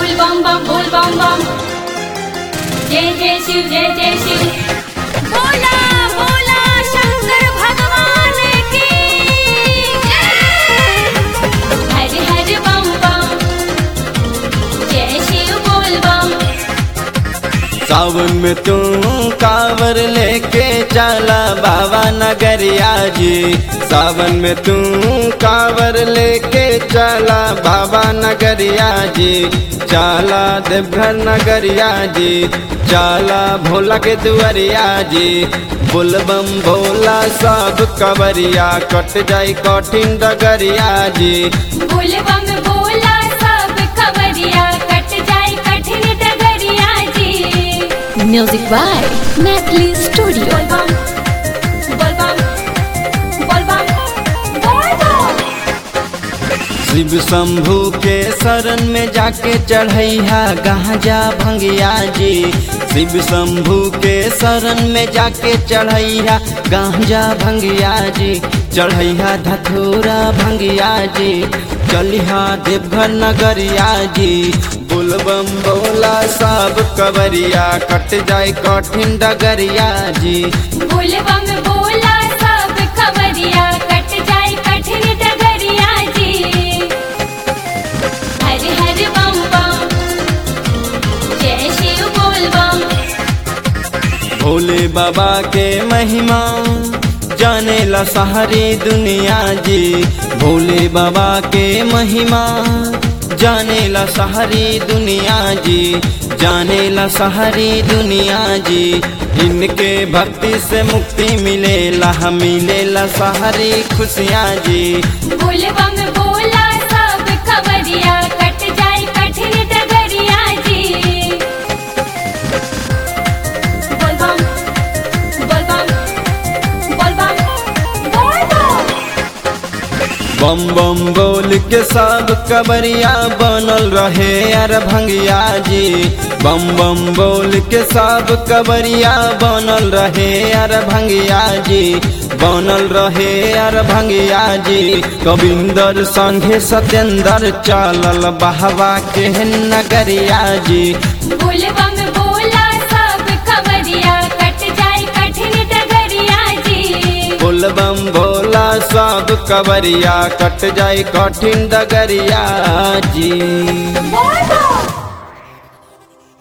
बोल बम बम बोल बम बम जय जय शिव जय जय शिव भोला भोला शंकर भगवान की जय हर हर बम बम जय शिव बोल बम सावन में तू कावर लेके चला बाबा नगरिया जी सावन में तू कावर लेके चला बाबा नगरिया जी चला देवघर नगरिया जी चला भोला के दुआरिया जी बुलबम भोला सब कवरिया कट जाई कठिन डगरिया जी बोल बम बोला सब खबरिया कट जाए कठिन डगरिया जी Music by Natalie Studio. बोल बम बोल बम बोल बम बोल बम शिव शंभु के शरण में जाके चढ़ैया गांजा भंगिया जी शिव शंभु के शरण में जाके चढ़ैया गांजा भंगिया जी चढ़ैया धथुरा भंगिया जी चलिहा देवघर नगरिया जी बुलबम बोला सब कवरिया कट जाए कठिन डगरिया जी बोल बम बोला सब खबरिया कट जाए कठिन डगरिया जी हर हर बम बम जय शिव बोल बम भोले बाबा के महिमा जाने ला सारी दुनिया जी भोले बाबा के महिमा जाने ला सारी दुनिया जी जाने ला सारी दुनिया जी इनके भक्ति से मुक्ति मिलेला मिलेला सारी खुशियाँ जी बोल बम बोला सब खबरिया कट जाए कठिन डगरिया जी बोल बम बोल बम बोल बम बोल बम बम बम बोल के सब कबरिया बनल रहे अर भंगिया जी बम बम बोल के सब कबरिया बनल रहे अर भंगिया जी बनल रहे अर भंगिया जी कविंदर संघे सत्येंद्र चलल बहवा के नगरिया जी बोल बम बोला सब खबरिया कट जाए कठिन डगरिया जी बोलबम भोला सब कबरिया कट जाए कठिन डगरिया जी बोल बम